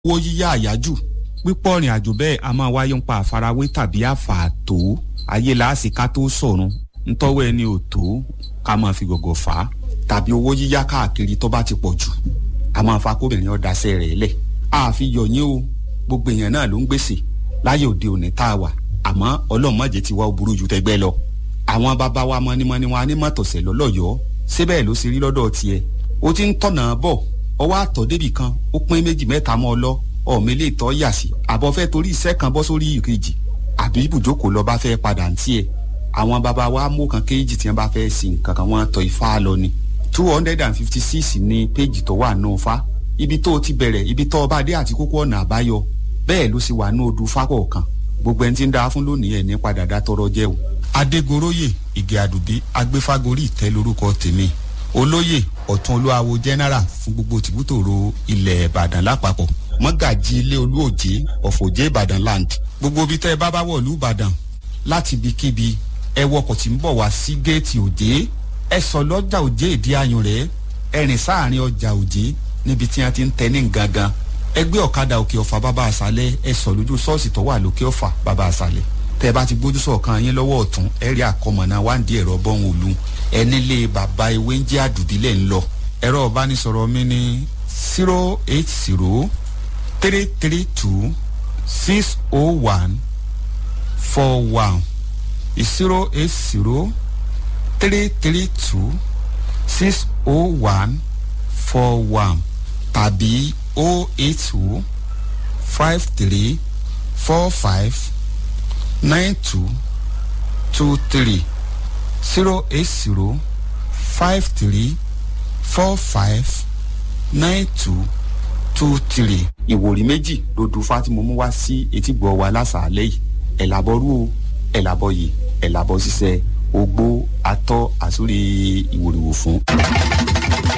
owó yíyá àyájù pípọ̀ rìn àjò bẹ́ẹ̀ a máa wáyé ń pa àfarawé tàbí àfààtò ayé láàsì ká tó sọ̀run ntọ́wọ́ ẹni ò tó ká máa fi gọ̀gọ̀ fà á tàbí owó yíyá káàkiri tó bá ti pọ̀ jù a máa fa kóbìnrin ọ̀dàṣẹ́ rẹ̀ lẹ̀ àfi yọ̀yìn o gbogbo èèyàn náà ló ń gbèsè láyé òde òní tá a wà àmọ́ ọlọ́mọdé ti wá ó burú ju tẹgbẹ́ lọ àwọn bàbá wa mọ́nímọ́ní wa ní mọ́tòsẹ̀ lọ́lọ́yọ̀ọ́ síbẹ̀ ló ṣe rí lọ́dọ̀ tiẹ̀ ó ti ń tọ̀nà bọ̀ ọwọ́ àtọ̀ débì kan ó pín méjì mẹ́ta mọ́ ọ lọ ọ̀mí lè tọ́ yà sí àbọ̀ fẹ́ torí iṣẹ́ kan bọ́ sórí ìkejì àbí ibùjókòó lọ bá fẹ́ padà ń tiẹ̀ àwọn bàbá wa mú kan kéjì tí wọ́n bá fẹ́ sin nǹkan kan wọ́n tọ́ ifá lọ ni two hundred and fifty six ní péjì tó wà nù fa ibi tó ti bẹ̀rẹ̀ ibi tó ọba dé àti kókó ọ̀nà àbáyọ bẹ́ẹ̀ ló sì wà ní odù fákọ̀ọ̀kan gbogbo ẹni tí ń da fún lónìí ẹ̀ ní padà dá tọrọ jẹ́ o. adégoróyè ìgè àdùbí agbéfágorí ìtẹ́ lórúkọ tèmi olóyè ọ̀tún olúwawo general fún gbogbo tìbútòrò ilẹ̀ ìbàdàn lápapọ̀ mọ́gàjì ilé olúòjé ọ̀fọ̀jẹ́ ìbàdàn land gbogbo ibi tẹ́ ẹ bá bá wọ̀ lú ìbàdàn láti ibikíbi ẹ wọkọ̀ tí ń bọ̀ wá sí géètì òjé ẹ sọ lọ́jà òjé ìdí ayùn rẹ̀ ẹ rìn sáàrin ọjà òjé níbi tí wọ́n ti ń tẹ ní gangan ẹgbẹ́ ọ̀kadà òkè ọ̀fà bàbá àṣálẹ̀ ẹ sọ lójú ṣọ́ọ̀ṣì tó wà lókè ọ̀fà bàbá àṣálẹ̀ tẹ́ ẹ bá ti gbójú sọ̀kan yín lọ́wọ́ ọ̀tún ẹ rí àkọmọ̀nà wáǹdí ẹ̀rọ bọ́hùn òlu ẹ nílé bàbá ewé ń jẹ́ àdùbílẹ̀ ń lọ ẹ̀rọ ìbánisọ̀rọ̀ mi ní zero eight zero three three two six oh one four one zero eight zero three three two six oh one four one tàbí oh eight two five three four five nine two two three zero eight zero five three four five nine two two three. ìwòrí méjì ló du fátìmọ́ mú wá sí etígbọ̀ wa lásàálẹ̀ yìí ẹ̀ làbọ̀rú o ẹ̀ làbọ̀ yìí ẹ̀ làbọ̀ ṣiṣẹ́ ogbó atọ́ àsórí ìwòrìwò fún.